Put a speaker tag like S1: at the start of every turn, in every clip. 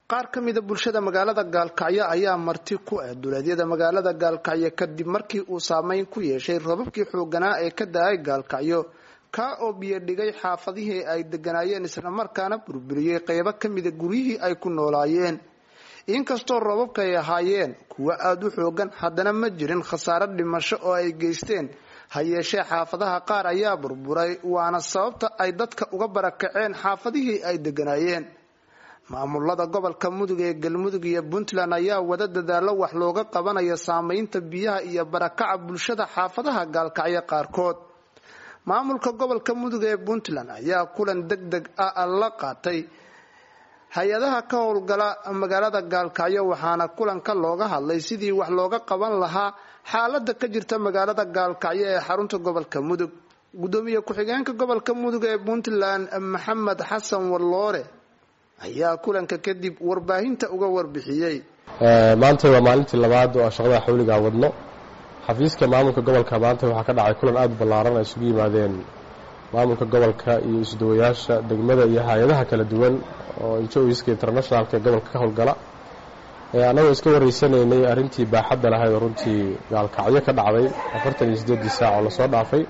S1: qaar ka mida bulshada magaalada gaalkacyo ayaa marti ku ah duleedyada magaalada gaalkacyo kadib markii uu saameyn ku yeeshay robabkii xooganaa ee ka da-ay gaalkacyo kaa oo biyo dhigay xaafadihii ay deganaayeen islamarkaana burburiyey qeybo ka mida guryihii ay ku noolaayeen inkastoo roobabka ay ahaayeen kuwo aada u xoogan haddana ma jirin khasaare dhimasho oo ay geysteen ha yeeshee xaafadaha qaar ayaa burburay waana sababta ay dadka uga barakaceen xaafadihii ay deganaayeen maamulada gobolka mudug ee galmudug iyo puntland ayaa wada dadaalo wax looga qabanayo saameynta biyaha iyo barakaca bulshada xaafadaha gaalkacyo qaarkood maamulka gobolka mudug ee puntland ayaa kulan deg deg ah la qaatay hay-adaha ka howlgala magaalada gaalkacyo waxaana kulanka looga hadlay sidii wax looga qaban lahaa xaalada ka jirta magaalada gaalkacyo ee xarunta gobolka mudug gudoomiye ku-xigeenka gobolka mudug ee puntland maxamed xasan warloore ayaa kulanka kadib warbaahinta uga warbixiyey
S2: maanta waa maalintii labaad oo shaqada xawligaa wadno xafiiska maamulka gobolka maanta waxaa ka dhacay kulan aada u ballaaran ay isugu yimaadeen maamulka gobolka iyo isdawayaasha degmada iyo hay-adaha kala duwan oo injoiska internationalka ee gobolka ka howlgala annagoo iska waraysanaynay arrintii baaxadda lahayd oo runtii gaalkacyo ka dhacday afartan iyo siddeeddii saac oo lasoo dhaafay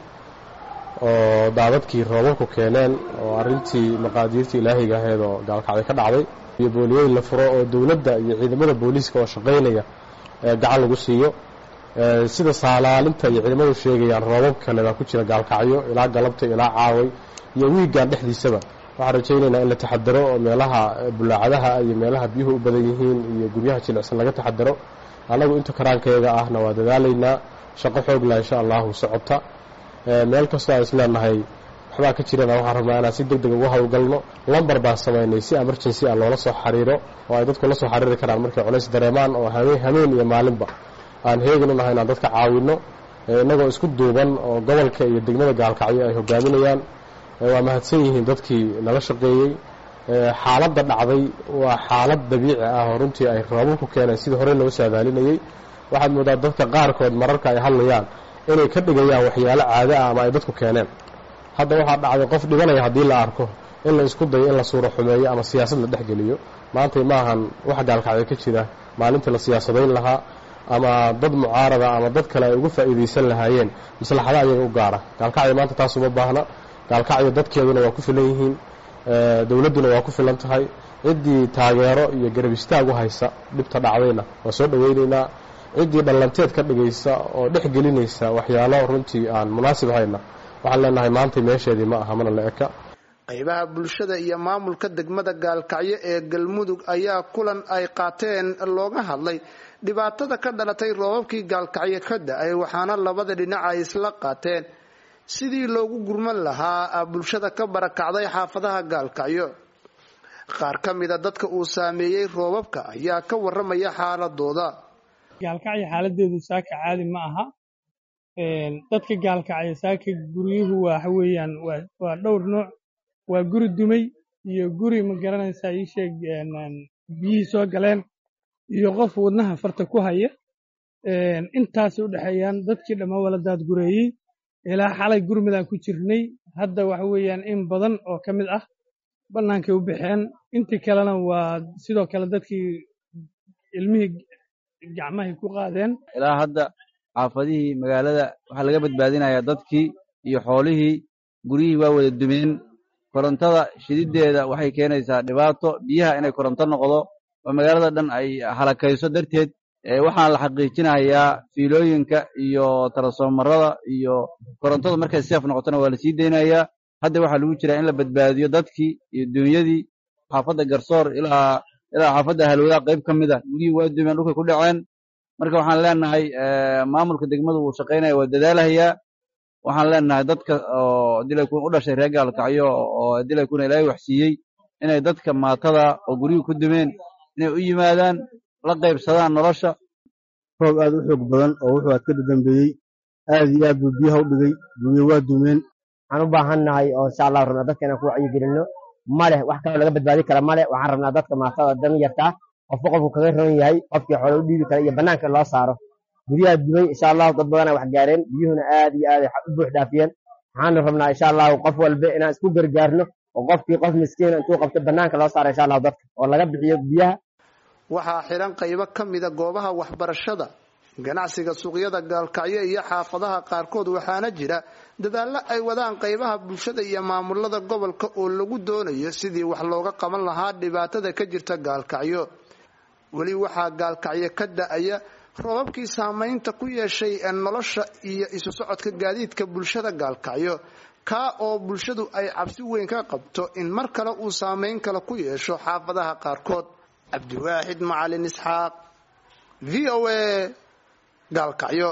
S2: oo daadadkii roobabku keeneen oo arrintii maqaadiirtii ilaahiga ahayd oo gaalkacyo ka dhacday iyo booliyeyn la furo oo dowladda iyo ciidamada booliiska oo shaqaynaya gacan lagu siiyo sida saalaalinta iyo ciidamadu sheegayaan roobab kale baa ku jira gaalkacyo ilaa galabta ilaa caaway iyo wiigan dhexdiisaba waxaan rajaynaynaa in la taxadaro oo meelaha bulaacadaha iyo meelaha biyuhu u badan yihiin iyo guryaha jilicsan laga taxadaro annagu inta karaankeega ahna waa dadaalaynaa shaqo xoogla insha allahu socota meel kastoo aan isleenahay waxbaa ka jirana waxaan rabnaa inaan si deg deg uga howlgalno lambar baan samaynay si emergency ah loola soo xariiro oo ay dadku la soo xariiri karaan markay culays dareemaan oo hameen iyo maalinba aan heegin u nahay inaan dadka caawinno innagoo isku duuban oo gobolka iyo degmada gaalkacyo ay hogaaminayaan waa mahadsan yihiin dadkii nala shaqeeyey xaaladda dhacday waa xaalad dabiici ah oo runtii ay roobabku keeneen sidii hore loo saadaalinayey waxaad moodaa dadka qaarkood mararka ay hadlayaan inay ka dhigayaan waxyaalo caado ah ama ay dadku keeneen hadda waxaa dhacday qof dhibanaya haddii la arko in la isku dayo in la suuro xumeeyo ama siyaasad la dhexgeliyo maantay maahan wax gaalkacyo ka jira maalintii la siyaasadayn lahaa ama dad mucaarada ama dad kale ay uga faa'iidaysan lahaayeen maslaxada ayaga u gaara gaalkacyo maanta taas uma baahna gaalkacyo dadkeeduna waa ku filan yihiin dowladduna waa ku filan tahay ciddii taageero iyo garab istaag u haysa dhibta dhacdayna waa soo dhowaynaynaa ciddii dhallanteed ka dhigaysa oo dhex gelinaysa waxyaalo runtii aan munaasib hayna waxaan leenahay maantay meesheedii ma aha mana la eka
S1: qaybaha bulshada iyo maamulka degmada gaalkacyo ee galmudug ayaa kulan ay qaateen looga hadlay dhibaatada ka dhalatay roobabkii gaalkacyo ka da-ay waxaana labada dhinac ay isla qaateen sidii loogu gurman lahaa bulshada ka barakacday xaafadaha gaalkacyo qaar ka mida dadka uu saameeyey roobabka ayaa ka waramaya xaaladooda
S3: gaalkacyo xaaladeedu saaka caadi ma aha dadka gaalkacyo saaka guryuhu waxa weeyaan waa dhowr nooc waa guri dumay iyo guri ma garanaysaa ii sheeg biyihii soo galeen iyo qof wadnaha farta ku haya intaasay u dhexeeyaan dadkii dhammaan wala daadgureeyey ilaa xalay gurmidaan ku jirnay hadda waxa weeyaan in badan oo ka mid ah bannaankay u baxeen intii kalena waa sidoo kale dadkii ilmihii gacmahay ku qaadeen
S4: ilaa hadda xaafadihii magaalada waxaa laga badbaadinayaa dadkii iyo xoolihii guryihii waa wada dumeen korontada shididdeeda waxay keenaysaa dhibaato biyaha inay koronto noqdo oo magaalada dhan ay halakayso darteed waxaan la xaqiijinayaa fiilooyinka iyo taransformarada iyo korontada markay seef noqotona waa la sii deynayaa hadda waxaa lagu jiraa in la badbaadiyo dadkii iyo dunyadii xaafadda garsoor ilaa ilaa xaafadda halwadaha qayb ka mid a guryihii waa dumeen dhulkay ku dhaceen marka waxaan leenahay maamulka degmadu wuu shaqaynaya waa dadaalahayaa waxaan leenahay dadka oo dilaykun u dhashay reer gaalkacyo oo dilaykuna ilaahay waxsiiyey inay dadka maatada oo guryihii ku dumeen inay u yimaadaan la qaybsadaan nolosha
S5: roob aad u xoog badan oo wuxuu aad ka dadambeeyey aad iyo aad buu biyaha u dhigay guryo waa dumeen
S6: waxaan u baahan nahay oo insha allah rabnaa dadka inaan ku wacyigelinno maleh wax kaloo laga badbaadi kara male waxaan rabnaa dadka maatada dan yartaa qofba qofku kaga roon yahay qofkii xoole u dhiibi kara iyo bannaanka loo saaro guryaha dumay insha allahu dad badana wax gaareen biyuhuna aad iyo aad u buux dhaafiyeen waxaanu rabnaa insha allahu qof walba inaan isku gargaarno oo qofkii qof miskiina intuu qabto bannaanka loo saaro insha allahu dadka oo laga bixiyo biyaha
S1: waxaa xiran qaybo ka mida goobaha waxbarashada ganacsiga suuqyada gaalkacyo iyo xaafadaha qaarkood waxaana jira dadaallo ay wadaan qaybaha bulshada iyo maamulada gobolka oo lagu doonayo sidii wax looga qaban lahaa dhibaatada ka jirta gaalkacyo weli waxaa gaalkacyo ka da-aya roobabkii saameynta ku yeeshay nolosha iyo isu socodka gaadiidka bulshada gaalkacyo kaa oo bulshadu ay cabsi weyn ka qabto in mar kale uu saameyn kale ku yeesho xaafadaha qaarkood cabdiwaaxid macalin isxaaq v o a gaalkacyo